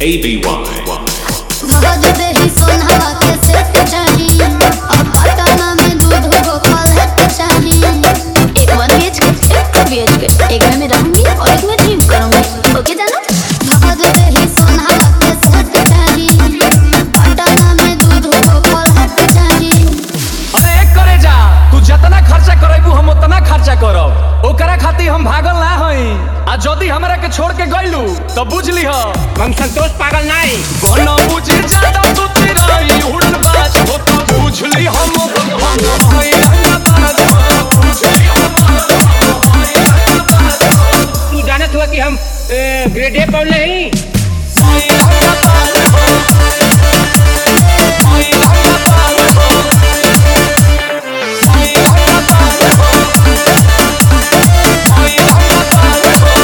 ABY. भगत देही सोनहवा के set चाही और पटना में दूध गोपाल है चाही एक वन बीएच के एक टू बीएच के एक में मैं रहूंगी और एक में ड्रीम करूंगी ओके जानो भगत देही सोनहवा के सेट चाही पटना में दूध गोपाल है चाही अरे एक करे जा तू जितना खर्चा करेबू हम उतना खर्चा करब ओकरा खातिर हम भागल ना हई आ जदी हमरा के छोड़ के गइलू तो बुझ लीह हम संतोष पागल नहीं बनो बुझे ज्यादा तू तेरा उड़न बाज हो तो बुझ ली हम हम हई रंगबाज हो, बुझ ली हम तू जानत हुआ कि हम ए, ग्रेड ए पर नहीं हई रंगबाज हो। हई रंगबाज हो। हई रंगबाज हो। हई रंगबाज हो।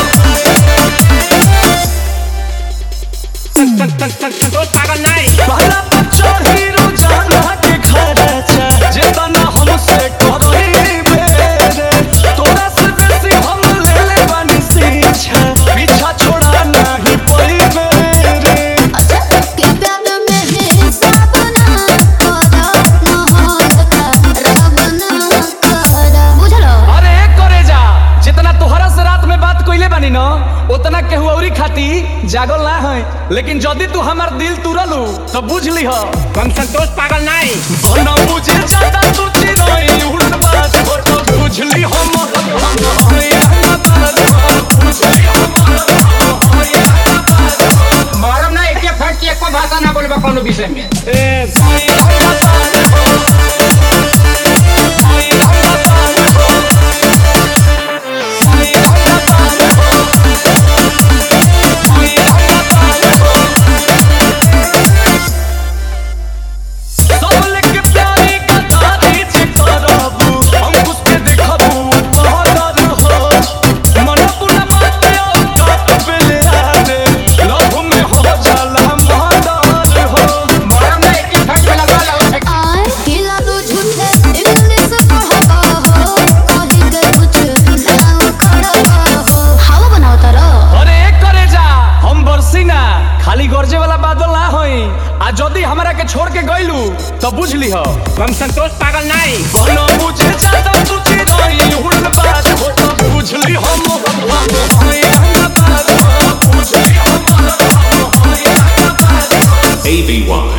सं- सं- सं- सं- संतोष पागल नहीं पहला बच्चा हीरो जाना के खर्चा जितना हमसे करही बेरे तोरा से बेसी हम ले ले बानी शिक्षा पीछा छोड़ा नहीं पइबे रे अच्छा के प्यार में हिसाब ना करा मोहब्बत का रब ना करा बुझलो अरे करे जा जितना तोहरा से रात में बात कइले बानी न उतना केहू औरी खाती जागल ना है लेकिन जदी तू हमार दिल तुरलू तो बुझ लीह हम संतोष पागल नहीं बना मुझे ज्यादा तू चिरई उड़न बाज हो तो बुझ ली हम हई रंगबाज हो, बुझ ली हम हई रंगबाज हो। मालूम ना एक फट की एको भाषा ना बोलबा कोनो विषय में ए, हई रंगबाज हो। हई रंगबाज हो। हई रंगबाज हो। हई रंगबाज हो। सब लेके प्यारी कथारी छे करबू अंकुश के देखबू बहदर हो मन पुना माते औकात बेले आरे लव में हो जाला मर्डर हो मालूम ना एक फट में लगा ला उसे आए खिला दो झूठे इंग्लिश पढ़ता हो कहीं के कुछ नाम खड़ा हो हवा बनाओ तारा अरे एक करे जा हम बरसी ना खाली गरजे वाला बादल ना होई आ जदी हमरा के छोड़ के गइलू तो बुझ लीह हम संतोष पागल नहीं बनो मुझे ज्यादा तू चिरई उड़न बाज हो तो बुझ ली हम हई रंगबाज हो, बुझ ली हम हई रंगबाज हो। ABY.